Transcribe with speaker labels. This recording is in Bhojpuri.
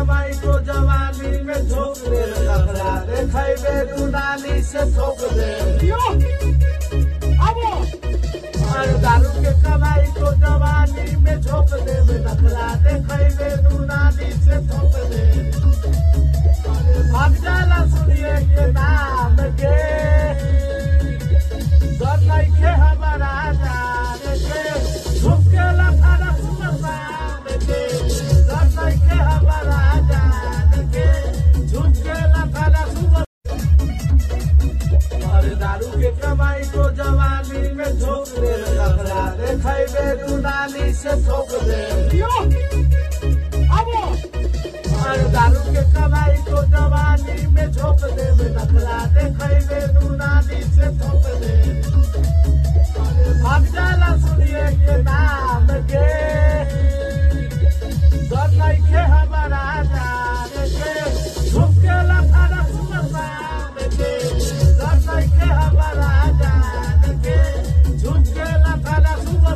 Speaker 1: कमाई को जवानी में झोंक दे नखरा देखेबे दुनाली से ठोक दे और दारू के कमाई को जवानी में झोंक दे नखरा देखेबे दुनाली से ठोक दे अरे भाग जाला सुनिए के नाम के डर नइखे हमारा जान के झुकेला थारा सुमसान के डर नइखे हमारा जान के झुकेला थारा सुमसान अरे दारू के कमाई को जवानी में झोंक दे नखरा देखेबे दुनाली से ठोक दे